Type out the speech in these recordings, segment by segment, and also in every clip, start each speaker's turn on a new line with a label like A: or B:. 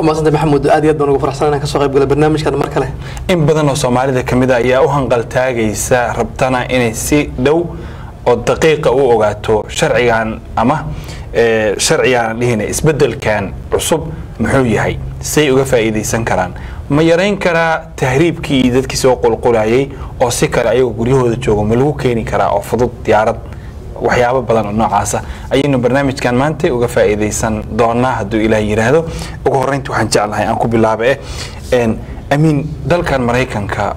A: waa maasanta maxamuud aad iyo aad baan ugu faraxsan inaan kasoo qayb galay barnaamijkan mar kale
B: in badan oo soomaalida ka mid a ayaa u hanqaltaagaysa rabtana inay si dhow oo daqiiqa u ogaato sharcigan ama eh, sharcigaan dhihina isbedelkan cusub muxuu yahay say uga faa'iidaysan karaan ma yarayn karaa tahriibkii iyo dadkii soo qulqulayay oo si kale ayagoo guryahooda joogo ma lagu keeni karaa oo fudud diyaarad waxyaabo badan oo noocaasa ayaynu barnaamijkan maanta uga faa'iidaysan doonaa hadduu ilaah yidhaahdo ugu horreynta waxaan jeclahay aan ku bilaaba eh een, amiin dalkan maraykanka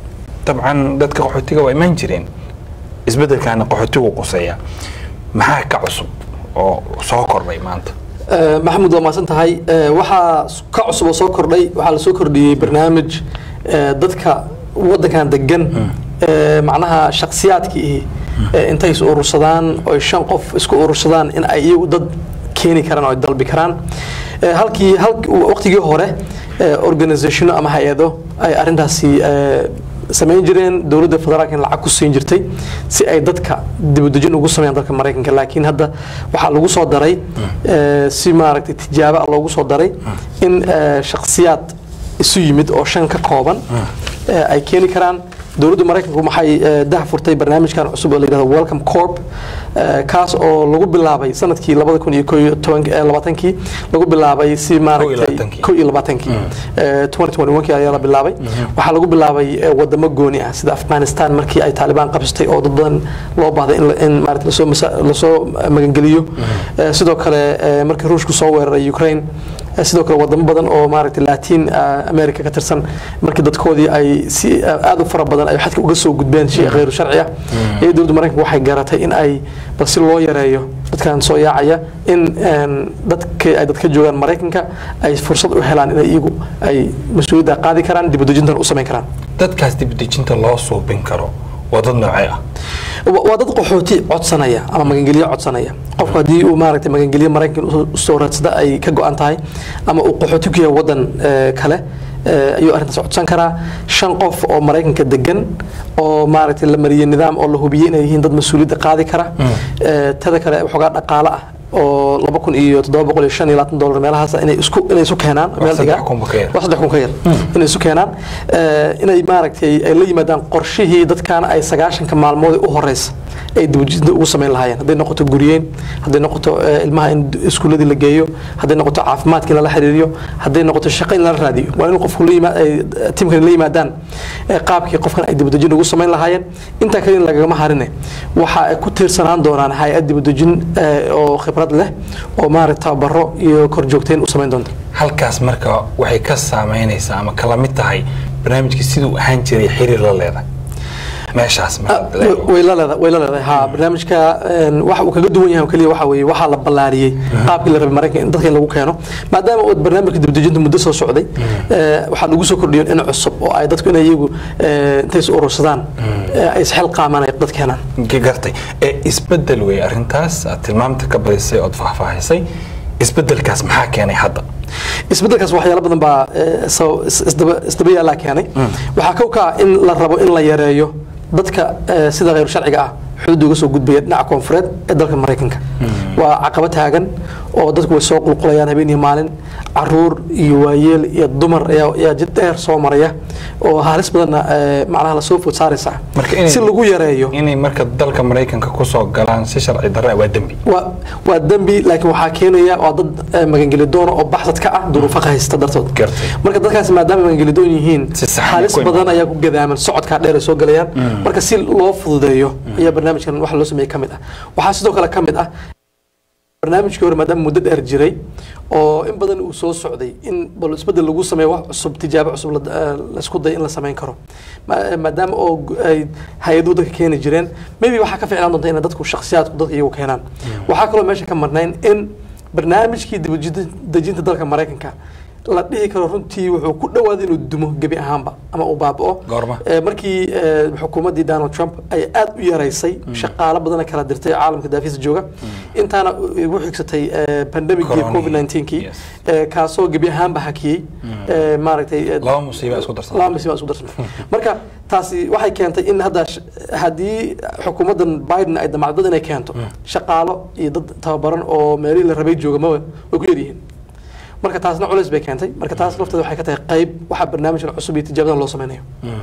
B: dabcan dadka qaxootiga waa imaan jireen isbedelkaana qaxootigu quseeya maxaa ka cusub oo soo kordhay maanta
A: Eh, maxamuud waa maasan tahay Eh, waxaa s- ka cusub oo soo kordhay waxaa la soo kordhiyey barnaamij eh, dadka wadankan degan eh, macnaha shakhsiyaadkii eh, intay is urursadaan oy shan qof isku urursadaan in ay iyagu dad keeni karaan oo ay dalbi karaan Eh, halkii halk- waqtigii hore eh, organizationo ama hay-ado ay arrintaasi eh, samayn jireen dowladda federaalka in lacag ku siin jirtay si ay dadka dibudejin ugu sameeyaan dalka maraykanka laakiin hadda waxaa lagu soo daray eh, si maaragtay tijaabo ah loogu soo daray in eh, shakhsiyaad isu yimid oo shan ka kooban eh, ay keeni karaan dowladda maraykanku waxay eh, dah furtay barnaamijkan cusub oo la yidhahdo welcome corp eh, kaas oo lagu bilaabay sanadkii labada kun iyo ko iyo toban- eh, labaatankii lagu bilaabay si maaragtay
B: labaatankii.
A: ko iyo labaatankii Eh, 2021 ayaa la bilaabay waxaa lagu bilaabay eh, wadamo gooni ah sida afghanistan markii ay taalibaan qabsatay oo dad badan loo baahday in la- in maaragtay lasoo masa- lasoo magangeliyo Eh, sidoo kale eh, markii ruushku soo weeraray ukraine Eh, sidoo kale wadamo badan oo maaragtay latin ah, america ka tirsan markii dadkoodii ay si ah, aad u fara badan ay xadka uga soo gudbeen shay khayru sharci ah iyo dowladda maraykanka waxay garatay in ay bal si loo yareeyo dadkan soo yaacaya in een, dadka ay dadka joogaan maraykanka ay fursad u helaan inay iyagu ay mas-uuliyadda qaadi karaan dibudejintan u samayn karaan
B: dadkaas dibdejinta loo suubin karo waa dad noocee ah
A: wa- waa dad qaxooti codsanaya ama magangelyo codsanaya qofku haddii uu maaragtay magangelyo maraykan u- u soo raadsada ay ka go-an tahay ama uu qaxooti ku yahay wadan eh, kale eh, ayuu arrintaas codsan karaa shan qof oo maraykanka degan oo maaragtay la mariyey nidaam oo la hubiyey inay yihiin dad mas-uuliyadda qaadi kara Eh, tada kale waxoogaa dhaqaale ah oo laba kun iyo toddoba boqol iyo shan iyo labaatan dolar meelahaas inay isku inay isu keenaan meel
B: saddex
A: dhigaa.
B: kun ba ka yar.
A: wax saddex kun ka yar inay isu keenaan eh, inay maaragtay ay la yimaadaan qorshihii dadkaana ay sagaashanka maalmood u horeysa ay dibujinta ugu samayn lahaayeen hadday noqoto guryeyn hadday noqoto eh, ilmaha in iskuuladii la geeyo hadday noqoto caafimaadkii lala xiriiriyo hadday noqoto shaqo in lala raadiyo waa in qofku la yimaad ay tiimkan la yimaadaan eh, qaabkii qofkan ay dibudejin ugu samayn lahaayeen intaa kale in lagagama harine waxa ay ku tiirsanaan doonaan hay-ad dibudejin eh, oo khibrad leh oo maaragta tababaro iyo korjoogteyn u samayn doonta
B: halkaas marka waxay ka saameynaysaa ama kala mid tahay barnaamijkii siduu ahaan jiray xiriir la leedahay meeshaas marka la eego.
A: way la leedahay way la leedahay ha barnaamijka een, waxa uu kaga duwan yahay oo keliya waxa weeye waxaa la ballaariyey qaabkii la rabay maraykanka in dadka in lagu keeno maadaama uu barnaamijka dibdejinta muddo soo socday eh, waxaa lagu soo kordhiyo in cusub oo ay dadku inay iyagu eh, intay is urursadaan eh, ay isxel qaamaan ay dad keenaan
B: Ka gartay ee isbedel wey arrintaas aad tilmaamta ka badisay ood faahfaahisay isbedelkaas maxaa keenay hadda
A: isbedelkaas waxyaalo badan baa eh, soo- is- isdaba isdaba yaallaa keenay waxaa kow ka ah in la rabo in la yareeyo dadka eh, sida khayr sharciga ah xuduudda uga soo gudbaya dhinaca koonfureed ee dalka maraykanka waa caqabad taagan oo dadku way soo qulqulayaan habeen iyo maalin caruur iyo waayeel iyo dumar ayaa ayaa jid dheer soo maraya oo halis badanna eh, macnaha lasoo food saaraysa
B: Marka inay-
A: si lagu yareeyo
B: inay marka dalka maraykanka kusoo galaan si sharci darre ah waa dembi
A: waa waa dembi laakiin waxaa keenaya waa dad eh, magangeli doona oo baxsad ka ah duruufaqa haysta dartood
B: Gartay.
A: marka dadkaas maadaama magangeli doon yihiin
B: Si sax ah
A: halis
B: ku imaan.
A: badan ayaa ku gadaaman socodkaa dheer ay soo galayaan marka si loo fududeeyo ayaa barnaamijkan waxa loo sameeyey ka mid ah waxaa sidoo kale ka mid ah barnaamijkii hore maadaama muddo dheer jiray oo in badan uu soo socday in bal isbedel lagu sameeyo wax cusub tijaabo cusub la- eh, la isku day in la samayn karo Ma- maadaama oo gu- ay hay-aduhu dadka keeni jireen maybe waxaa ka ficlaan doonta inay dadku shakhsiyaadku dadka iyagu keenaan waxaa kaloo meesha ka marnayn in barnaamijkii dibadejinta dalka maraykanka la dhihi karo runtii wuxuu ku dhawaaday inuu dumo gebi ahaanba ama uu baaba'o
B: Goorma?
A: Eh, markii eh, xukuumaddii donald trump ay aad u yaraysay shaqaalo badana kala dirtay oo caalamka daafiisa jooga intaana igu xigsatay eh, pandemicii
B: Corona.
A: covid 19kii
B: Yes.
A: eh, kaasoo gebi ahaanba hakiyey eh, maaragtay eh,
B: laba musiiba isku darsan
A: laba masiiba isku darsamay marka taasi waxay keentay in hadda sh- haddii xukuumaddan biden ay damacdo dad inay keento shaqaalo iyo dad tababaran oo meelihii la rabay jooga ma way ku yaryihiin marka taasna culays bay keentay marka taas lafteeda waxay ka tahay qayb waxa barnaamijkan cusub iyo tijaabadan loo sameynayo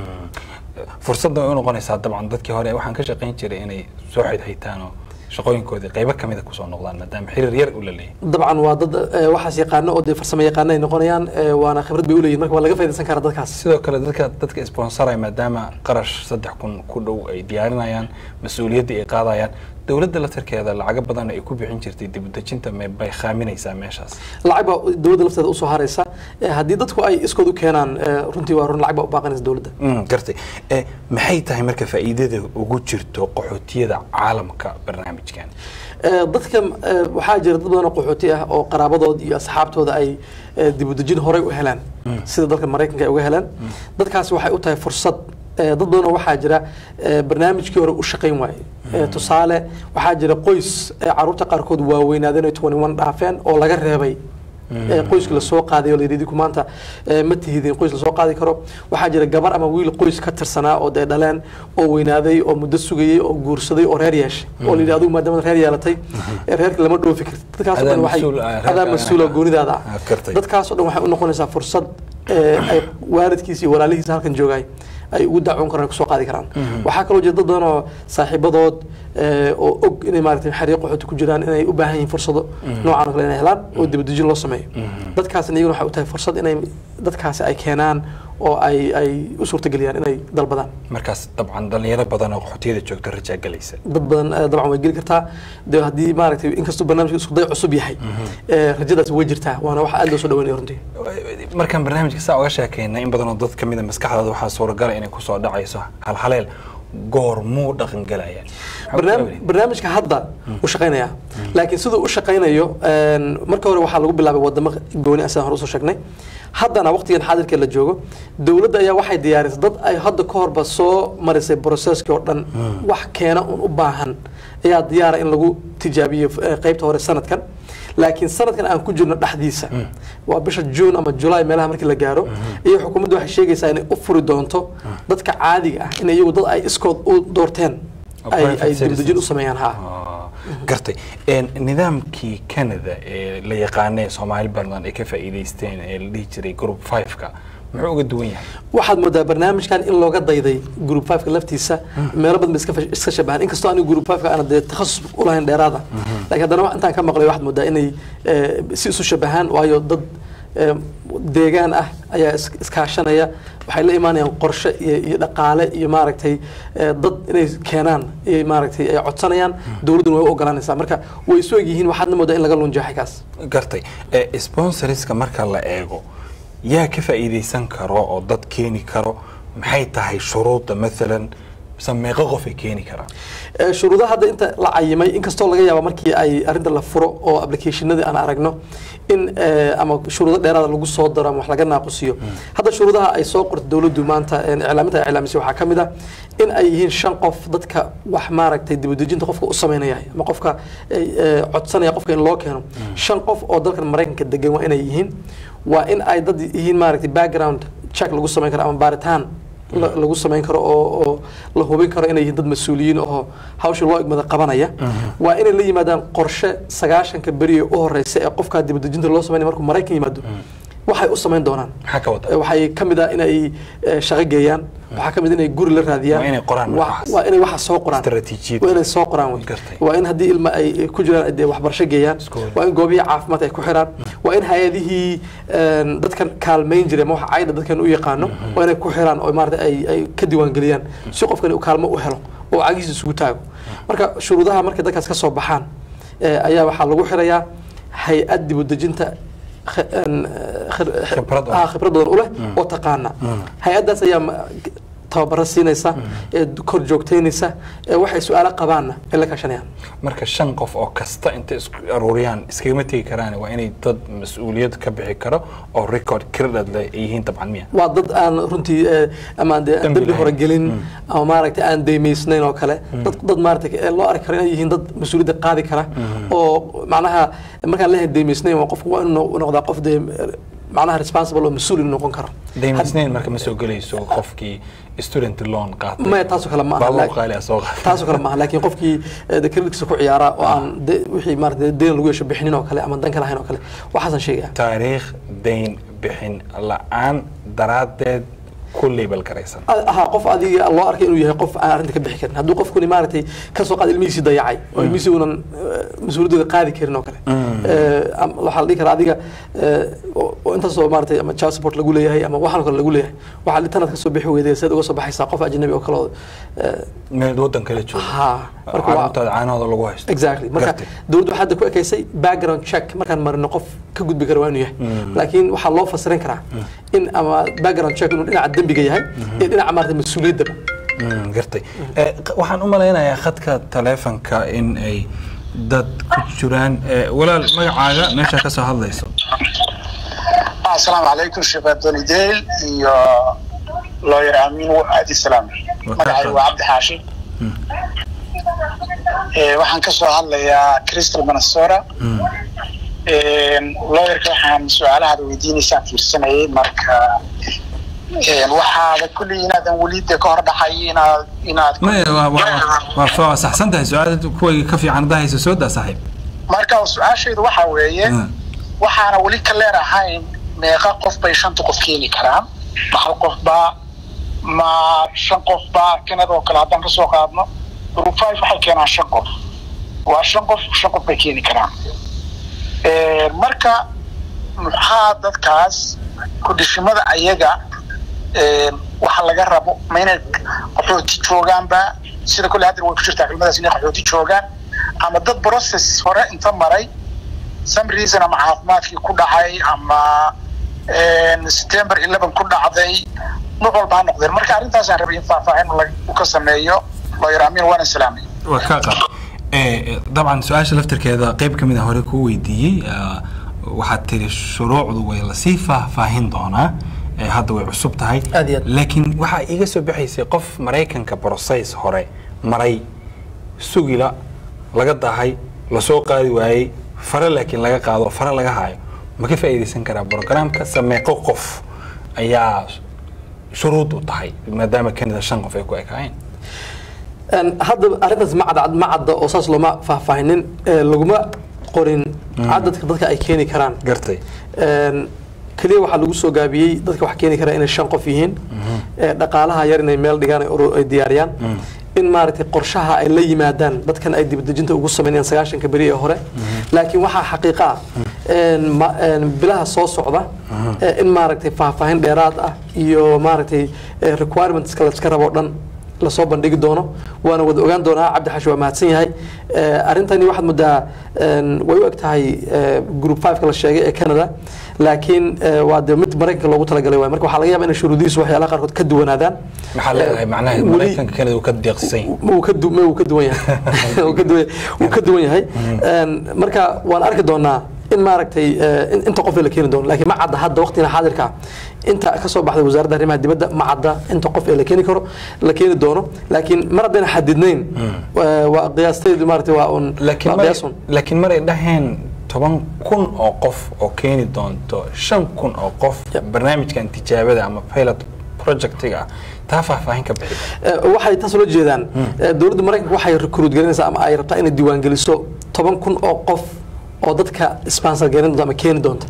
B: fursadda way u noqonaysaa dabcan dadkii hore waxaan ka shaqayn jiray inay soo xidhaytaan oo shaqooyinkoodii qaybo kamida kusoo noqdaan maadaama xiriir yar u la leeyahay
A: dabcan waa dad eh, waxaas yaqaano oo dee farsamo yaqaano ay noqonayaan eh, waana khibrad bay uleeyihin marka waa laga faaidaysan karaa dadkaas
B: sidoo kale dadka dadka sponsoraya maadaama qarash saddex kun ku dhow ay diyaarinayaan mas-uuliyadda ay qaadayaan dowladda laftarkeeda lacago badan ay ku bixin jirtay dibudejinta me bay khaaminaysaa meeshaas
A: lacag baa dowladda lafteeda usoo haraysa Eh, haddii dadku ay iskood u keenaan eh, runtii waa run lacag baa u baaqanaysa dowladda
B: Mm, gartay Eh, maxay tahay marka faa'iidada ugu jirto qaxootiyada caalamka barnaamijkan
A: Eh, dadka eh, waxaa jira dad badan oo qaxooti ah oo qaraabadood iyo asxaabtooda ay eh, dibudejin horey u helaan sida dalka maraykanka ay uga helaan dadkaasi waxay u tahay fursad eh, dad badan oo waxaa jira eh, barnaamijkii hore u shaqayn waaye Eh, tusaale waxaa jira qoys eh, caruurta qaarkood waaweynaadeen ay 21 dhaafeen oo laga reebay ee qoyska lasoo qaaday oo layidhi idinku maanta ee, ma tihidin qoys lasoo qaadi karo waxaa jira gabar ama wiil qoys ka tirsanaa oo dee dhaleen oo weynaaday oo muddo sugayey oo guursaday oo reer yeeshay oo layidhi adigu maadaama reer yeelatay ee reerka lama dhoofi kartid dadkaasoo
B: Adaa
A: dhan waxay
B: mas-uul ah, reerka-
A: adaa mas-uula goonidaada
B: Ah,
A: ah
B: gartay.
A: dadkaasoo dhan waxay u noqonaysaa fursad ee, ay waalidkiisa iyo walaalihiisa halkan joogay ay ugu dacwoon karaan kusoo qaadi karaan waxaa kaloo jira dad badan oo saaxiibadood ee, oo og inay maaragtay xariiq qaxooti ku jiraan inay u baahan yihiin fursado noocan oo kale inay helaan oo dibadejin loo sameeyo dadkaasna iyaguna waxay u tahay fursad inay dadkaasi ay keenaan oo ay ay u suurtageliyaan inay dalbadaan
B: markaas dabcan dhalinyaro badan oo qaxootiyada joogta rajaa galaysa
A: dad badan eh, dabcan way geli kartaa de haddii maaragtay inkastoo barnaamijka isku day cusub yahay eh, rajadaasi way jirtaa waana wax aad loo soo dhaweynaya runtii
B: markaan barnaamijka saa uga sheekayna in badanoo dad ka mida maskaxdooda waxaa suuragala inay kusoo dhacayso halhaleel goormuu dhaqangalaya
A: barnaam- barnaamijka hadda u shaqaynaya laakiin siduu u shaqaynayo een, marka hore waxaa lagu bilaabay wadamo gooni ah sidaan hore usoo sheegnay haddana waqtigan xaadirka la joogo dowladda ayaa waxay diyaarisay dad ay hadda ka horba soo marisay processkii oo dhan wax keena un u baahan ayaa diyaara in lagu tijaabiyo eh, qaybta hore sanadkan laakiin sanadkan aan ku jirno dhexdiisa waa bisha june ama july meelaha markii la gaaro iyo xukuumaddu waxay sheegaysaa inay u furi doonto dadka caadiga ah in iyagu dad ay iskood u doorteen
B: Oo
A: ay
B: private
A: ay dibdejin u
B: citizens.
A: sameeyaan ha
B: Ah, gartay Een, nidaamkii canada ee la yaqaanay soomaali badan ay ka faa'iidaysteen ee la dhihi jiray group 5ka muxuu uga duwan yahay
A: waxaad moodaa barnaamijkan in looga dayday group 5 laftiisa meelo badan ba iska fash- iska shabahan inkastoo anigu group 5 aana dee takhasus u lahayn dheeraada laakiin haddana wax intaan ka maqlay waxaad moodaa inay eh, si isu shabahaan waayo dad eh, deegaan ah ayaa is- iskaashanaya waxay la imaanayaan qorshe iyo iyo dhaqaale iyo maaragtay eh, dad inay keenaan iyo maaragtay ay codsanayaan dowladduna way u ogolaanaysaa marka way isu egyihiin waxaadna moodaa in laga lunjaaxay kaas
B: gartay ee sponsorska marka la eego yaa ka faa'iidaysan karo oo dad keeni karo maxay tahay shuruudda maalan mise meeqo qof ay keeni karaan
A: Ee, shuruudaha hadda inta la cayimay inkastoo laga yaabo markii ay arrinta la furo oo applicationadii aan aragno in ee, ama shuruudo dheeraada lagu soo daro ama wax laga naaqusiyo hadda shuruudaha ay soo qorto dowladdu maanta een, iclaaminta ay iclaamisay waxaa ka mid ah in ay yihiin shan qof dadka wax maaragtay dibadejinta qofka u sameynaya ama qofka ay, ee, codsanaya qofka in loo keeno shan qof oo dalkan maraykanka degan waa inay yihiin waa in ay dad yihiin maaragtay background check lagu sameyn karo ama baaritaan la- lagu samayn karo oo oo la hubin karo inay yihiin dad mas-uuliyiin oo hawsha loo igmada qabanaya waa inay la yimaadaan qorshe sagaashanka beri ee u horeysa ee qofkaa dibadejinta loo sameynaya markuu maraykan yimaado waxay u samayn doonaan
B: maxaa ka wada
A: Eh, waxay ka mid ah inay eh, shaqo geeyaan waxaa ka mid inay guri la raadiyaan
B: Waa inay qoraan
A: Wa-
B: waxaas.
A: waa inay waxa soo qoraan
B: Istaraatiijiyad.
A: waa inay soo qoraan wey
B: Gartay.
A: waa in haddii ilma ay ku jiraan ay dee waxbarasho geeyaan
B: Iskool.
A: waa in goobihii caafimaad ay ku xiraan waa in hay-adihii een, dadkan kaalmayn jiray ama waxa cayda dadkan u yaqaano waa inay ku xiraan oo maarata ay ay ka diiwaangeliyaan si qofkani uu kaalmo u helo oo cagihiisa isugu taago marka shuruudaha markay dadkaas ka soo baxaan eh, ayaa waxaa lagu xirayaa hay-ad dibudejinta kh- een, khir-
B: Khibrad u leh.
A: ah, khibrad badan u leh oo taqaana hay-addaas ayaa ma- tababaro siinaysa ee kor joogteynaysa ee waxay su-aalo qabaanna ay la kaashanayaan
B: marka shan qof oo kasta intay isku aruuriyaan iskagama tegi karaan waa inay dad mas-uuliyad ka bixi karo oo record credit leh ay yihiin dabcan miya
A: waa dad aan runtii eh, ama aan dee
B: Dambi
A: dembi hore
B: lahayn.
A: gelin ama maaragtay aan deymaysnayn oo kale dad dad maaragtay eh, loo arki karo inay yihiin dad mas-uuliyadda qaadi kara oo macnaha markaan leeyahay deymaysnayn waa qofku waa inuu no- noqdaa qof dee eh, macnaha responsible oo mas-uul inuu noqon karo
B: daymisnayn marka ma soo gelayso qofkii student loan qaatay
A: maya taasoo kale ma aha
B: baabuur
A: laakiin-
B: qaali ah soo qaatay
A: taasoo kale maaha laakiin qofkii eh, de creditkiisa ku ciyaara oo aan de- wixii maarata deen lagu yeesho bixinin oo kale ama dan ka lahayn oo kale waxaasan sheegaya
B: taariikh dayn bixin la-aan daraaddeed ku label garaysan
A: ahaa qof adiga loo arkay inuu yahay qof aan arrinta ka bixi karin hadduu qofkuni maaragtay ka soo qaad ilmihiisii dayacay oo ilmihiisii uunan eh, mas-uuliyadooda qaadi karin oo kale Eh, am- waxaa la dhihi karaa adiga eh, oo oo intaasoo maaragtay ama child support lagu leeyahay ama waxaan oo kale lagu leeyahay waxaa li tanaad ka soo bixi weyday seed uga soo baxaysaa qof ajnabi oo kale oo eh,
B: meel waddan kale jooga
A: ha marka waa
B: carruurtaada caanahooda lagu haysto
A: exactly marka
B: Gartay.
A: dowladdu waxaa hadda ku ekaysay background check markaan marino qof ka gudbi kara waa inuu yahay laakiin waxaa loo fasirin karaa in ama background check inuu dhinaca dembiga yahay iyo dhinaca maarata mas-uuliyaddaba
B: Mm, gartay Eh, q- waxaan u malaynayaa khadka taleefanka in ay dad ku jiraan Eh, walaal magacaaga meesha ka soo hadlayso
C: asalaamu calaykum sheekh antoni deyl iyo lawyer amiin aadi salaam
B: Waa
C: magacayga waa cabdi xaashi Eh, waxaan ka soo hadlayaa crystal minnesota lawyerka waxaan su-aalahaada weydiinaysaan fiirsanayay marka eh, waxaada kulli inaadan welida ka hor dhaxay inaad inaad
B: maya waa- waa- waa waa- waa saxsan tahay su-aal kuwayga ka fiican haddaa hayso soo daa saaxiib
C: marka su-aashaydu waxaa weeye
B: Mm.
C: waxaana weli ka leerahayn meeqa qof bay shanta qof keeni karaan ma hal qof baa ma shan qof baa kanada oo kale haddaan ka soo qaadno group five waxay keenaan shan qof waa shan qof shan qof bay keeni karaan Eh, marka maxaa dadkaas kudhishimada ayaga eh, waxa laga rabo ma inay qaxooti joogaanba sida kule hadda way ku jirtaa culimadaas inay qaxooti joogaan ama dad process hore inta maray some reason ama caafimaadkii ku dhacay ama september eleven ku dhacday nooc walba ha noqdeen marka arrintaasaan rabay in faahfaahin lag- uu ka sameeyo lawyer amiin waana salaamay
B: waa kaa qaad Eh, dabcan su-aasha laftirkeeda qeyb ka mid a hore kuu weydiiyey ah, waxaad tiri shuruucdu way lasii faahfaahin doonaa Eh, hadda way cusub tahay
A: Aad iyo aad.
B: laakiin waxaa iiga soo baxaysay qof maraykanka process hore maray sugila laga dahay lasoo qaadi waayey fare laakiin laga qaado fare laga haayo ma ka faa'iidaysan karaa programka sameeqo qof ayaa shuruud u tahay maadaama kanada shan qof ay ku ekaayeen
A: Een, hadda arrintaas ma cadcad ma cadda oo saas looma faahfaahinin ee, laguma qorin cadadka dadka ay keeni karaan
B: gartay
A: Een, keliya waxaa lagu soo gaabiyey dadka wax keeni kara inay shan qof yihiin ee, dhaqaalaha yar inay meel dhigaan ay uru- ay diyaariyaan in maaragtay qorshaha ay la yimaadaan dadkan ay dibadejinta ugu sameynayaan sagaashanka beri ee hore laakiin waxaa xaqiiqa ah een, ma- een, bilaha soo socda ee, in maaragtay faahfaahin dheeraad ah iyo maaragtay ee, requirementska la iska rabo o dhan lasoo bandhigi doono waana wada ogaan doonaa cabdi xashi waa mahadsan yahay Eh, arrintani waxaad moodaa een, way u eg tahay eh, group 5 la sheegay ee canada laakiin eh, waa de mid maraykanka loogu talagalay waay marka waxaa laga yaaba inay shuruudihiisu waxyaalaha qaarkood ka duwanaadaan
B: maxaa leedahay macnaha
A: weli-
B: maraykanka kanada uu ka deeqsan yahay
A: wuu ka du- wuu ka duwan yahay wuu ka duwan wuu ka duwan yahay Een, marka waan arki doonaa in maaragtay eh, in- inta qof la keeni doono laakiin ma cadda hadda waqtigan xaadirka inta ka soo baxday wasaaradda arrimaha dibadda ma cadda inta qof ee la keeni karo la keeni doono laakiin mar haddayna xadidnayn eh, waa qiyaasteedu maaragtay waa un
B: laakiin
A: waa
B: maray
A: qiyaas un.
B: laakiin maray dhaheen toban kun oo qof oo keeni doonto shan kun oo qof
A: Yep.
B: barnaamijkan tijaabada ama pilot projectiga ah taa faahfaahin ka bixi
A: Eh, waxay taas ula jeedaan eh, dowladda maraykanka waxay recruit galinaysaa ama ay rabtaa inay diiwaangeliso toban kun oo qof oo dadka sponsor garin doonta ama keeni doonta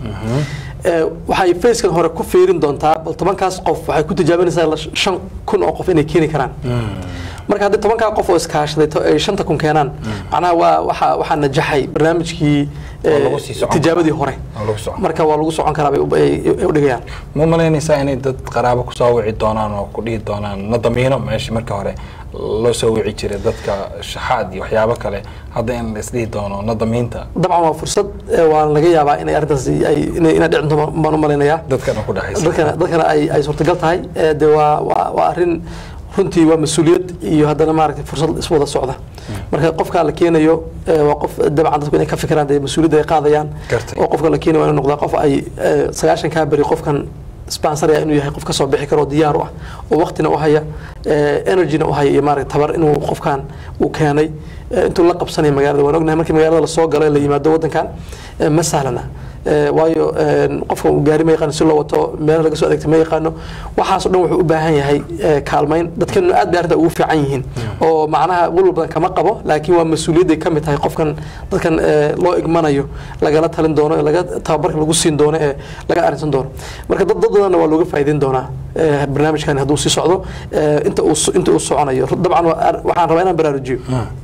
A: Eh, waxay facekan hore ku fiirin doontaa bal tobankaas qof waxay ku tijaabinaysaa la- shan kun oo qof inay keeni karaan marka haddii tobankaa qof oo iskaashaday to- ay shanta kun keenaan macnaha waa waxaa waxaa najaxay barnaamijkii eh,
B: Oo lagu sii socon
A: tijaabadii
B: karaa.
A: hore
B: Oo lagu socon.
A: marka waa lagu socon karaa bay u- ay ay u dhigayaan
B: ma malaynaysaa inay dad qaraabo kusoo wici doonaan oo ku dhihi doonaan na damiino meeshii marka hore loo soo wici jiray dadka shaxaad iyo waxyaabo kale hadda in la isdhihi doono na damiinta
A: dabcan waa fursad eh, waa laga yaabaa inay arrintaas ay inay inay dhicin doonto baan u malaynayaa
B: dadkana ku dhexaysa
A: dadkana dadkana ay ay suurtagal tahay ee de waa waa waa arrin runtii waa mas-uuliyad iyo haddana maaragtay fursad iswada socda marka qofka la keenayo ee, waa qof dabcan dadku inay ka fikiraan dee mas-uuliyadda ay qaadayaan
B: Gartay.
A: oo qofka la keenayo waa inuu noqdaa qof ay ee, sagaashan kaa beri qofkan sponsor inuu yahay qof ka soo bixi karo oo diyaar u ah oo waqtina u haya ee, energyna u haya iyo maaragtay tabar inuu qofkan uu keenay ee, intuu la qabsanaya magaalada waan ognahay markii magaalada lasoo galo ee la yimaado waddankan ee, ma sahlana Eh, waayo een, qofka uu gaari ma yaqaano si loo wato meel laga soo adeegta ma yaqaano waxaasoo dhan wuxuu u baahan yahay eh, kaalmayn dadkanu aad bay arrinta ugu fiican yihiin oo macnaha walwal badan kama qabo laakiin waa mas-uuliyadday ka mid tahay qofkan dadkan eh, loo igmanayo lagala talin doono ee laga tababarka lagu siin doono ee laga arrinsan doono marka dad dad badanna waa looga faa'iideyn doonaa eh, barnaamijkan hadduu sii socdo eh, inta uu so- inta uu soconayo dabcan waa ar- waxaan rabaa inaan baraarujiyo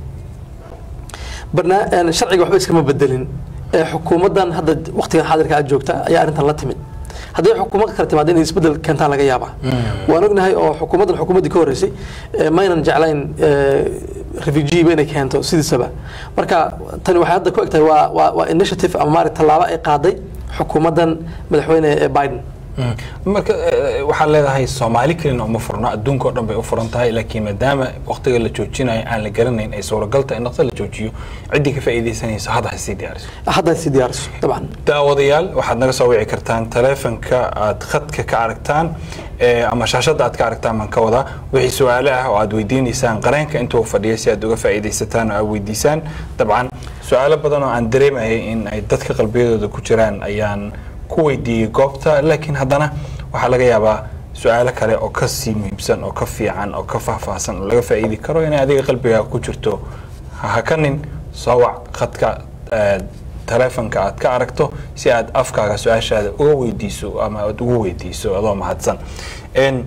A: barna- een, sharciga waxba iskama bedelin ee xukuumaddan hadda waqtigan xaadirka aad joogta ayaa arrintan la timid haddii xukuumad kale timaado inay isbedel keentaan laga yaabaa waan ognahay oo xukuumaddan xukuumaddii ka horreysay ee, maynan jeclayn refugieba inay keento sidiisaba marka tani waxay hadda ku egtahay waa waa waa initiative ama maarata tallaabo ay qaaday xukuumaddan madaxweyne ee biden
B: marka eh, waxaad leedahay soomaali kelina uma furna adduunka oo dhan bay u furan tahay laakiin maadaama waqtiga la joojinayo aan la garanayn ay suuragal tahay in dhaqso la joojiyo ciddii ka faa'iidaysanaysa hadda ha sii diyaariso
A: hadda ay sii diyaariso dabcan
B: daawadayaal waxaad naga soo wici kartaan taleefanka aad khadka ka aragtaan eh, ama shaashadda aad ka aragtaan baan ka wadaa wixii su-aale ah oo aad weydiinaysaan qareenka intuu fadhiya si aad uga faa'iidaysataan oo aad weydiisaan dabcan su-aalo badan oo aan dareemayay in ay dadka qalbiyadooda ku jiraan ayaan ku weydiiyey goobta laakiin haddana waxaa laga yaabaa su-aalo kale oo ka sii muhiimsan oo ka fiican oo ka faahfaahsan oo laga faa'iidi karo inay adiga qalbigaa ku jirto ha hakanin soo wac khadka eh, taleefanka aad ka aragto si aad afkaaga su-aashaada uga weydiiso ama aad ugu weydiiso adoo mahadsan En,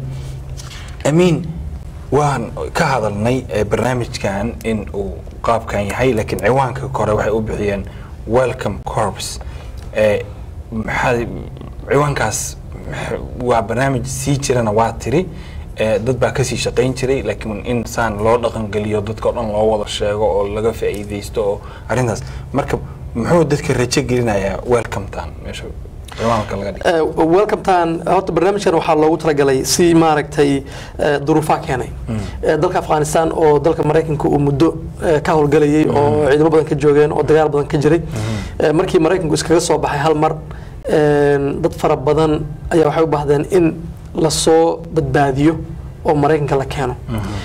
B: amiin waan ka hadalnay eh, barnaamijkan in uu qaabkan yahay laakiin ciwaanka kore waxay u bixiyeen welcome corps Eh, maxaa ciwaankaas max- waa barnaamij sii jirana waa tiri Eh, dad baa kasii shaqayn jiray laakiin in saan loo dhaqangeliyo dadka o dhan loo wada sheego oo laga faa'iidaysto oo arrintaas marka muxuu dadka rajo gelinayaa welcometan meesha ciwaanka laga dhigay
A: Eh, welcome tan horta barnaamijkan waxaa loogu talagalay si maaragtay eh, duruufaa keenay Eh, dalka afghanistan oo dalka maraykanka uu muddo eh, ka howlgalayay oo ciidamo badan ka joogeen oo dagaal badan ka jiray Eh, markii maraykanku iskaga soo baxay hal mar een, dad fara badan ayaa waxay u baahdeen in lasoo badbaadiyo oo maraykanka la keeno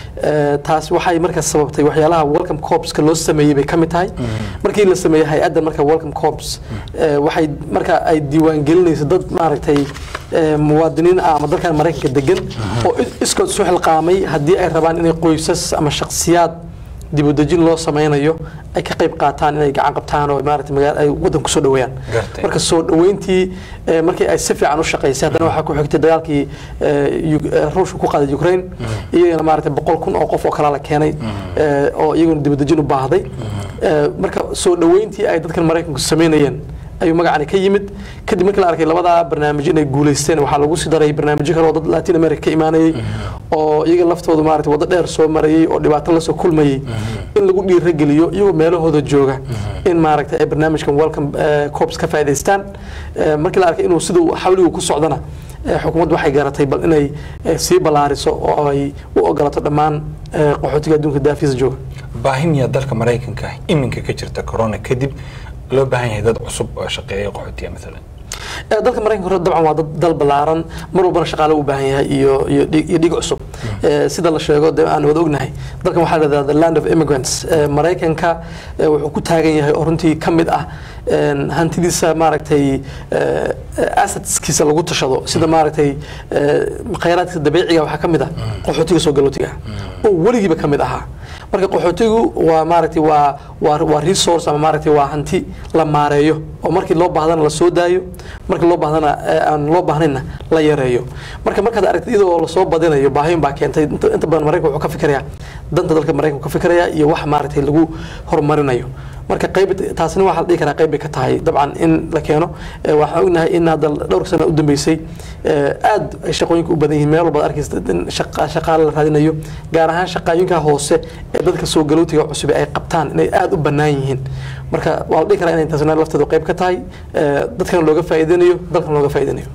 A: Eh, taas waxay markaas sababtay waxyaalaha welcome corpska loo sameeyey bay ka mid tahay markii la sameeyey hay-addan marka welcome corps eh, waxay marka ay diiwaangelinayso dad maaragtay eh, muwaadiniin ah ama dalkan maraykanka degan oo i- iskood isu xilqaamay haddii ay rabaan inay qoysas ama shakhsiyaad dibudejin loo sameynayo ay ka qayb qaataan inay gacan qabtaan oo maaragtay magaala ay waddan kusoo dhaweeyaan
B: Gartay.
A: marka soo dhaweyntii eh, markii ay si fiican u shaqaysay haddana waxaa ku xigtay dagaalkii eh, Uk- eh, ruushka ku qaaday ukraine iyagana maaragtay boqol kun oo qof oo kala la keenay eh, oo iyaguna dibadejin u baahday Eh, marka soo dhaweyntii ay dadkan maraykanku sameynayeen ayuu magacani ka yimid kadib markii la arkay labadaa barnaamijyo inay guuleysteen waxaa lagu sii daray barnaamijyo kale oo dad latin america ka imaanayay oo iyaga laftooda maaragtay waddo dheer soo marayay oo dhibaato lasoo kulmayay in lagu dhiirageliyo iyagoo meelahooda jooga in maaragtay ay barnaamijkan welcome eh, corps ka faa'iidaystaan Eh, markii la arkay inuu siduu xawligu ku socdana eh, xukuumaddu waxay garatay bal inay eh, sii ballaariso oo ay u ogolaato dhammaan eh, qaxootiga adduunka daafiisa jooga
B: baahinya dalka maraykanka iminka ka jirta corona kadib loo baahan yahay dad cusub oo shaqeeya qaxootiya maalan
A: Eh, dalka maraykanka hore dabcan waa dad dal ballaaran mar walbana shaqaale u baahan yahay iyo iyo dhig iyo dhig cusub Eh, sida la sheego dee aan wada ognahay dalkan waxaa la yidhahdaa the land of immigrants Eh, maraykanka eh, wuxuu ku taagan yahay oo runtii ka mid ah een, hantidiisa maaragtay eh, eh, assetskiisa lagu tashado sida maaragtay eh, khayraadkiisa dabiiciga waxaa ka mid ah qaxootiga soo galootiga ah oo weligiiba ka mid ahaa marka qaxootigu waa maaragtay waa waa waa resource ama maaragtay waa hanti la maareeyo oo markii loo baahdana la soo daayo markii loo baahdana eh, aan loo baahnayna la yareeyo marka markaad aragtid iyadoo lasoo badinayo baahiyin baa keentay inta inta badan maraykanka wuxuu ka fikirayaa danta dalka maraykanka ka fikirayaa iyo wax maaragtay lagu horumarinayo marka qayb taasina waxaa la dhihi karaa qayb bay ka tahay dabcan in la keeno Eh, waxaan ognahay in hadda dhowr sana u dambeysay eh, aad ay shaqooyinka u badan yihiin meel walbaad arkaysa in shaqa- shaqaale la raadinayo gaar ahaan shaqooyinka hoose ee dadka soo galootiga cusub ay qabtaan inay aad u bannaan yihiin marka waa la dhihi karaa inay taasina lafteedu qayb ka tahay eh, dadkana looga faa'iideynayo dalkana looga faa'iideynayo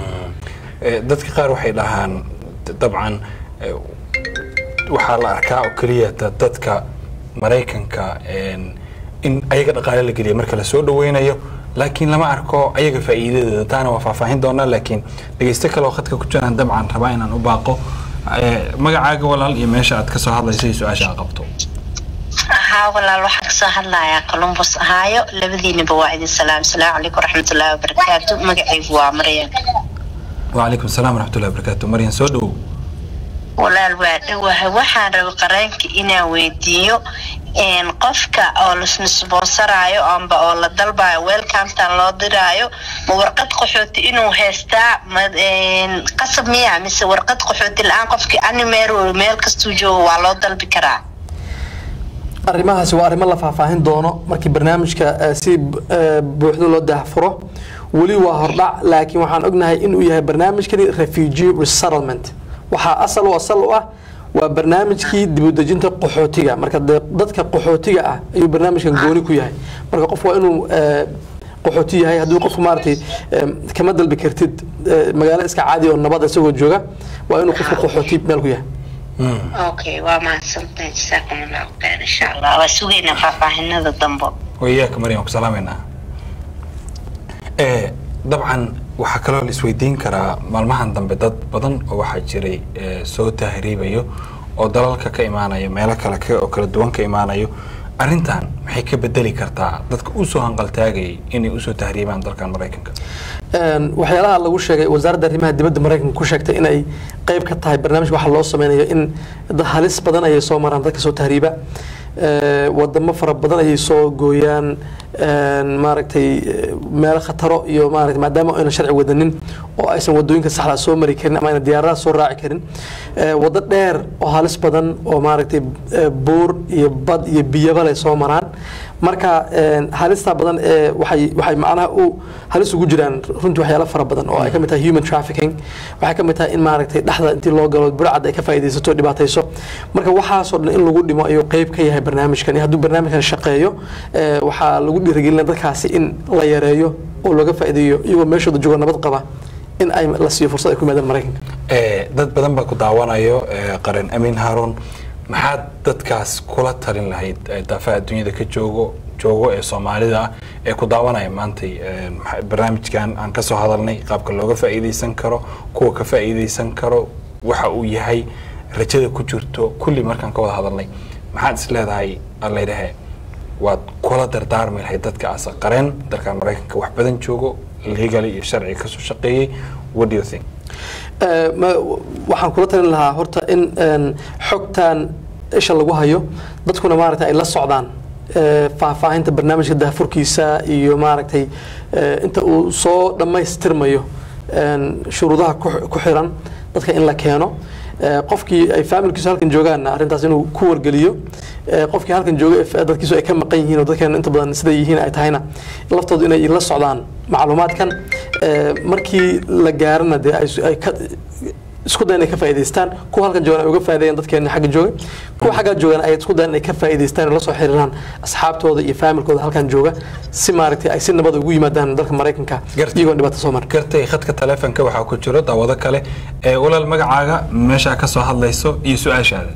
B: Eh, dadka qaar waxay dhahaan d- dabcan eh, waxaa la arkaa oo keliya da- dadka maraykanka een, in ayaga dhaqaale la geliya marka la soo dhaweynayo laakiin lama arko ayaga faa'iidadeeda taana waa faahfaahin doonaa laakiin dhegeysto kale oo khadka ku jiraan dabcan rabaa inaan u baaqo Eh, magacaaga walaal iyo meesha aad ka soo hadlayso iyo su-aasha aad qabto
D: haa walaal waxaan kasoo hadlayaa columbus ahaayo labadiinaba waa idin salaam asalaamu calaykum waraxmatullaahi wabarakaatu magacaygu waa maryan
B: وعليكم السلام ورحمة الله وبركاته مريم سودو
D: walaal waa dhowahay waxaan rabay qareenka inaan weydiiyo een, qofka oo lasnisboonsaraayo amba oo la dalbayo welcometan loo diraayo ma warqad qaxooti inuu haystaa ma een, qasab miya mise warqad qaxooti la-aan qofkii animeer meel kastuu joogo waa loo dalbi karaa
A: arrimahaasi waa arrimo la faahfaahin doono markii barnaamijka eh, si eh, buuxda loo daahfuro weli waa hordhac laakiin waxaan ognahay inuu yahay barnaamijkani refugee resettlement waxaa asal u asal u ah waa barnaamijkii dibudejinta qaxootiga marka dee dadka qaxootiga ah ayuu barnaamijkan gooni ku yahay marka qof waa inuu eh, qaxooti yahay haddii qofku maaragtay eh, kama dalbi kartid eh, magaalo iska caadi oo nabad isagoo jooga waa inuu qofku qaxooti meel ku yahay
D: okay waa mahadsantahay jasaakum allahu khayr insha allah waa sugaynaa faahfaahinada dambo
B: وإياك مريم وسلامنا ee dabcan waxaa kaloo la isweydiin karaa maalmahan dambe dad badan oo waxaa jiray ee, soo tahriibayo oo dalalka ka imaanayo meelo kale ka- oo kala duwan ka imaanayo arrintan maxay ka bedeli kartaa dadka usoo hanqaltaagayay inay usoo tahriibaan dalkan maraykanka
A: Een, waxyaalaha lagu sheegay wasaaradda arrimaha dibadda maraykanka ku sheegtay inay qayb ka tahay barnaamij waxa loo sameynayo in dad halis badan ayay soo maraan dadka soo tahriiba Ee, wadamo fara badan ayay soo gooyaan een, maaragtay eh, meelo khataro iyo maaragtay maadaama aynan sharci wadanin oo aysan wadooyinka saxda soo mari karin ama aynan diyaaradaha soo raaci karin Ee, wado dheer oo halis badan oo maaragtay eh, buur iyo bad iyo biyaba leh soo maraan marka een, halista badan ee waxay waxay macnaha u halis ugu jiraan runtii waxyaalo fara badan oo ay ka mid tahay human trafficking waxay ka mid tahay in maaragtay dhexda intii loo galo burcad ay ka faa'iidaysato dhibaatayso marka waxaasoo dhan in lagu dhimo ayuu qayb ka yahay barnaamijkan hadduu barnaamijkan shaqeeyo ee, waxaa lagu dhiirigelina dadkaasi in la yareeyo oo looga faa'iideeyo iyagoo meeshooda jooga nabad qaba in ay la siiyo fursad ay ku yimaadaan maraykanka
B: Ee, dad badan baa ku daawanayo ee, qaran amiin haarun maxaad dadkaas kula talin lahayd ee daafaha adduunyada ka joogo joogo ee soomaalida ah ee ku daawanaya maantay ee, maxa- barnaamijkan aan kasoo hadalnay qaabka looga faa'iidaysan karo kuwa ka faa'iidaysan karo waxa uu yahay rajada ku jirto kulli markaan ka wada hadalnay maxaad is leedahay allaydahe waad kula dardaarmi lahayd dadka asa qareen dalkan maraykanka wax badan joogo legally iyo sharciga kasoo shaqeeyey what do you think
A: Ee, ma- waxaan kula talin lahaa horta in een, xogtan isha lagu hayo dadkuna maaragtay ay la socdaan ee, faahfaahinta barnaamijka daahfurkiisa iyo maaragtay ee, inta uu soo dhammaystirmayo een, shuruudaha ku- ku xiran dadka in la keeno Ee, qofkii ay faamilkiisu halkan joogaanna arrintaas inuu ku wargeliyo Ee, qofkii halkan jooga ee dadkiisu ay ka maqan yihiin oo dadkeena inta badan siday yihiin ay tahayna laftoodu inay la socdaan macluumaadkan Ee, markii la gaarana dee ay su- ay ka isku dayan inay ka faa'iidaystaan kuwa halkan joogan ay uga faa'iideeyaan dadkeena xagga jooga kuwa xaggaa joogan ay isku dayan inay ka faa'iidaystaan oo la soo xiriiraan asxaabtooda iyo faamilkooda halkan jooga si maaragtay ay si nabad ugu yimaadaan dalka maraykanka
B: Gartay.
A: iyagoon dhibaato soo marin
B: gartay khadka taleefonka waxaa ku jiro daawado kale ee walaal magacaaga meeshaa ka soo hadlayso iyo su-aashaada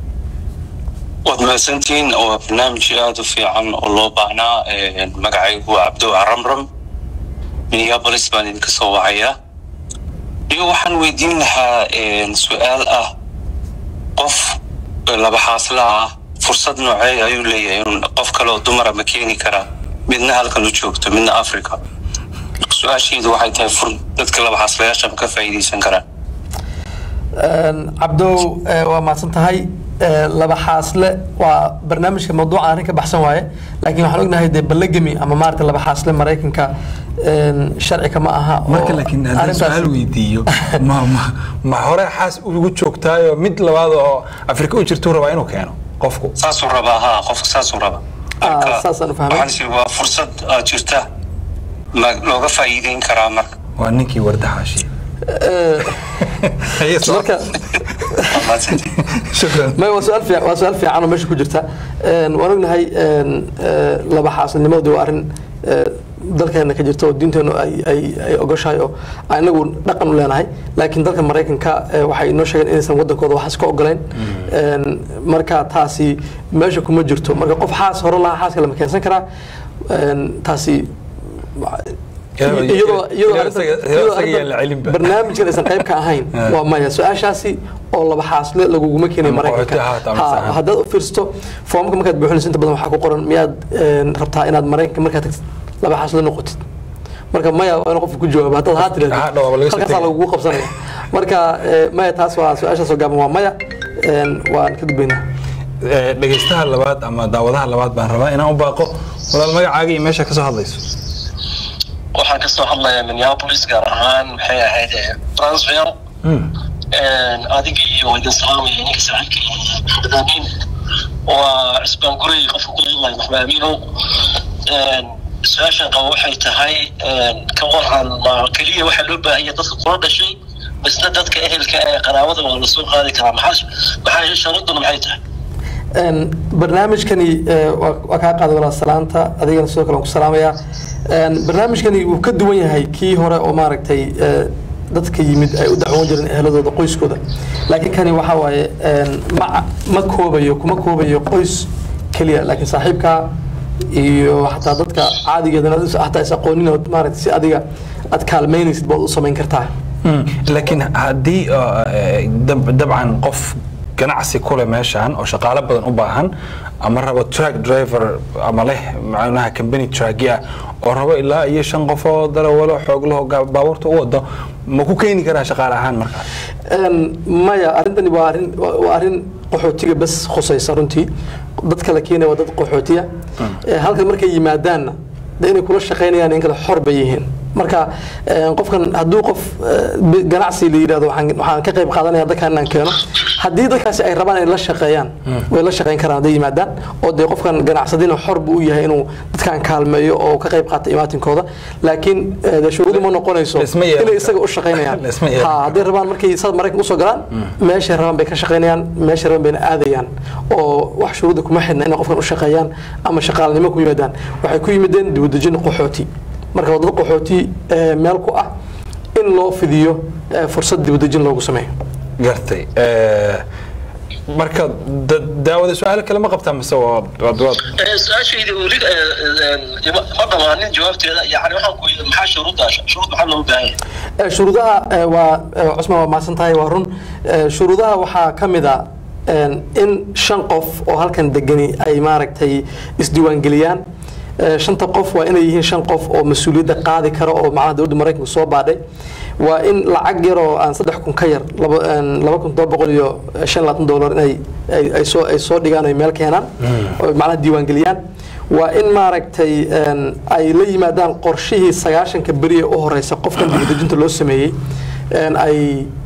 E: waad mahadsantihiin waa barnaamij aada u fiican oo loo baahnaa Ee, magacaygu waa cabdo ramram minneapolis baan idinka soo wacayaa iyo waxaan weydiin lahaa een, su-aal ah qof laba xaasla ah fursad noocee ayuu leeyahay in qof kale oo dumara ma keeni karaa midna halkan u joogto midna africa su-aasheedu waxay tahay fur dadka laba xaaslayaasha ma ka faa'iidaysan karaan
A: Een, cabdow ee, waa mahadsan tahay Ee, laba xaasle waa barnaamijka mawduuca arrin ka baxsan waaye laakiin waxaan ognahay dee ballagami ama maarata laba xaasle maraykanka een, sharciga ma aha oo
B: marka laakiin haddaan
A: arrintaas-
B: su-aal weydiiyo ma ma ma hore xaas ugu joogtaayo mid labaad oo afrika u jirtuu rabaa inuu keeno qofku
E: saasuu rabaa ha qofka saasuu rabaa
A: Ah, saasaan u fahmay.
E: waxaan is waa fursad aad jirta ma looga faa'iideyn karaa marka
B: waa ninkii wardaxaashi Haye, soo-
A: marka
E: Waa mahadsantihiin.
B: shukran
A: may waa su-aal fiican waa su-aal fiican oo meesha ku jirta Een, waan ognahay een, ee, laba xaasilnimadu waa arrin ee, dalkeena ka jirta oo diinteenu ay ay ay ogoshahay oo aan inagu dhaqan u leenahay laakiin dalka maraykanka ee, waxay inoo sheegeen inaysan wadankooda waxaas ka ogoleyn Een, marka taasi meesha kuma jirto marka qof xaas hore lahaa xaaska lama keensan karaa Een, taasi
B: Iyadoo-
A: iyadoo iyadoo
B: iyadoo
A: arrintan-
B: isaga-
A: iyadoo
B: isaga
A: arrintan
B: yaan la celinba.
A: barnaamijkan aysan qayb ka ahayn
B: Ah.
A: waa maya su-aashaasi oo laba xaasle laguguma keenay
B: Ama
A: maraykanka
B: qaxooti ahaata ama
A: Ha,
B: sahan.
A: haddaad u fiirsato foomka markaad buuxinayso inta badan waxaa ku qoran miyaad een, rabtaa inaad maraykanka markaad tagtid laba xaasle noqotid marka maya waa in qofka ku jawaabo haddaad haa
B: Ha, dhawaaba laga
A: tirahdid
B: soo
A: halkaasaa
B: tegaya.
A: lagugu qabsanaya marka eh, maya taas waa su-aashaasoo gaaban waa maya een, waan ka gudbaynaa
B: Eh, dhegaystaha labaad ama daawadaha labaad baan rabaa inaan u baaqo walaal magacaaga iyo meesha ka soo hadlayso
E: waxaan ka soo hadlayaa minneapolis gaar ahaan maxay ahayd eh, Brownsville
B: Hmm.
E: adiga iyo waa idin salaamaya ninka saaxiibka maxamed amiin waa cisbaan guray qofka ku hadlaya maxamed amiinow su-aashan qaba waxay tahay ka waran ma keliya waxaa loo baahan yahay dadka kula dhashay basna dadka ehelka ee qaraabada waa lasoo qaadi karaa maxaa maxaa sharaduna maxay tahay
A: Een, barnaamijkani eh, waa waa kaa qaaday walaal salaanta adigana sidoo kale waan ku salaamayaa Een, barnaamijkani wuu ka duwan yahay kii hore oo maaragtay eh, dadka yimid ay u dacwoon jireen ehladooda qoyskooda laakiin kani waxaa waaye een, ma ma koobayo kuma koobayo qoys keliya laakiin saaxiibkaa iyo xataa dadka caadigeedana hataa is aqoonin oo maaragtay si adiga aad kaalmaynaysid baad u samayn kartaa
B: Hmm. laakiin haddii uh, eh, dab- dabcan qof ganacsi kule meeshan oo shaqaale badan u baahan ama rabo track driver ama leh macnaha company trackya oo rabo ilaa iyo shan qof oo darawalo xoog laho baabuurta u wado ma ku keeni karaa shaqaale ahaan markaas
A: Een, maya arrintani waa arrin waa waa arrin qaxootiga bas khusaysa runtii dadka la keenaya waa dad qaxootiya Ee, halkan markay yimaadaanna de inay kula shaqaynayaan in kale xor bay yihiin marka een, qofkan hadduu qof eh, bi- ganacsi la yidhahdo waxaan waxaan ka qayb qaadanaya dadkan inaan keeno haddii dadkaasi ay rabaan inay la shaqeeyaan way la shaqayn karaan hadday yimaadaan oo dee qofkan ganacsadina xor buu u yahay inuu dadkan kaalmeeyo oo ka qayb qaata imaatinkooda laakiin eh, dee shuruudu ma noqonayso
B: Laisma yeelan
A: inay
B: karo.
A: isaga u shaqaynayaan
B: Laisma yeelan
A: Ha,
B: karo.
A: hadday rabaan markay sad maraykan usoo galaan meeshay rabaan bay ka shaqaynayaan meeshay rabaan bayna aadayaan oo wax shuruudda kuma xidhna inay qofkan u shaqeeyaan ama shaqaalanimo ku yimaadaan waxay ku yimideen dibadejin qaxooti marka waa dad qaxooti eh, meel ku ah in loo fidiyo eh, fursad dibadejin loogu sameeyo
B: gartay Eh, marka da- daawada su-aalo kale ma qabtaa mise waa waad waad
E: su-aashayda weli ma dhamaanin jawaabteeda yani waxaan ku yidhi maxaa shuruudda shuruud maxaa looga baahan yahay
A: Eh, shuruudaha eh, waa eh, cusman waa mahadsan tahay waa run Eh, shuruudaha waxaa ka mid a een, in shan qof oo halkan degani ay maaragtay isdiiwaangeliyaan Eh, shanta qof waa inay yihiin shan qof oo mas-uuliyadda qaadi kara oo macnaha dowladda maraykanka soo baadhay waa in lacag yar oo aan saddex kun ka yar laba een, laba kun todoba boqol iyo shan iyo labaatan dollar inay ay ay soo ay soo dhigaan ay meel keenaan oo macnaha diiwaangeliyaan waa in maaragtay een, ay la yimaadaan qorshihii sagaashanka beri ee u horeysa qofkan dibadejinta loo sameeyey een, ay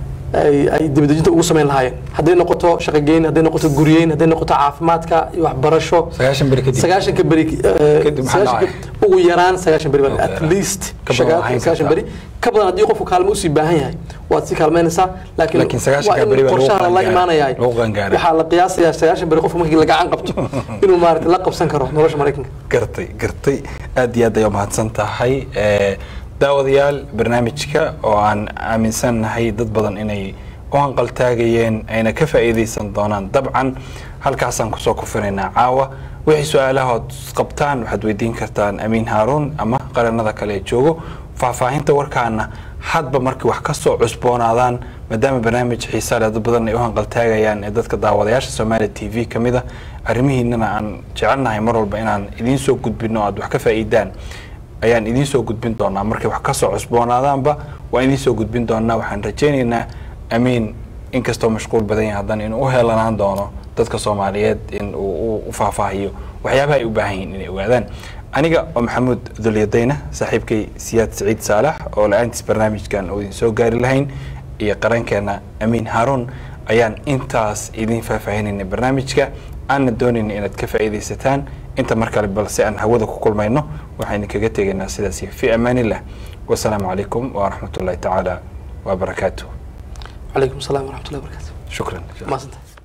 A: ay ay dibadejinta ugu samayn lahaayeen hadday noqoto shaqogeyn hadday noqoto guryeyn hadday noqoto caafimaadka iyo waxbarasho
B: sagaashan beri kadib
A: sagaashanka beri eh,
B: Kadib maxaa
A: sagaashanka-
B: dhacay?
A: ugu yaraan sagaashan beri
B: Okay.
A: at least
B: Ka badan
A: shagaa-
B: waxayn
A: sagaashan
B: kartaa.
A: beri ka badan haddii qofku kaalmo usii baahan yahay waad sii kaalmaynaysaa laakiin
B: Laakiin sagaashanka
A: waa in
B: beri baa lagu
A: qorshaha la
B: qaangaaray.
A: imaanayaa
B: Lagu qaangaaray.
A: waxaa la qiyaasayaa sagaashan beri qofku markii la gacan qabto inuu maaragtay la qabsan karo nolosha maraykanka
B: gartay gartay aad iyo aad ayaa mahadsan tahay Eh, daawadayaal barnaamijka oo aan aaminsannahay dad badan inay u hanqaltaagayeen ayna ka faa'iidaysan doonaan dabcan halkaasaan kusoo kufinaynaa caawa wixii su-aalahood qabtaan waxaad weydiin kartaan amiin haaruun ama qaranada kale ee joogo faahfaahinta warkaana hadba markii wax ka soo cusboonaadaan maadaama barnaamij xiisa leh dad badan ay u hanqaltaagayaan ee dadka daawadayaasha soomaaliya t v ka mid a arrimihiinana aan jecelnahay mar walba inaan idiin soo gudbino aad wax ka faa'iidaan ayaan idiin soo gudbin doonaa markay wax ka soo cusboonaadaanba waan idiin soo gudbin doonaa waxaan rajaynaynaa amiin inkastoo mashquul badan yahay haddana inuu u heelanaan doono dadka soomaaliyeed in uu u- u faahfaahiyo waxyaabaha ay u baahan yihiin inay ogaadaan aniga oo maxamuud dulyadayna saaxiibkay siyaad siciid saalax oo la-aantiis barnaamijkan oo idin soo gaari lahayn iyo qarankeena amiin haaruun ayaan intaas idiin faahfaahinayna barnaamijka aanna doonayna inaad ka faa'iidaysataan inta mar kale balse aan hawada ku kulmayno waxaan idinkaga tegaynaa sidaas iyo fi amaanillah wasalaamu calaykum waraxmat ullahi tacaala wabarakaatuh
A: calaykum asalaam waraxmatullahi wabarakaatu
B: shukran
A: maasanta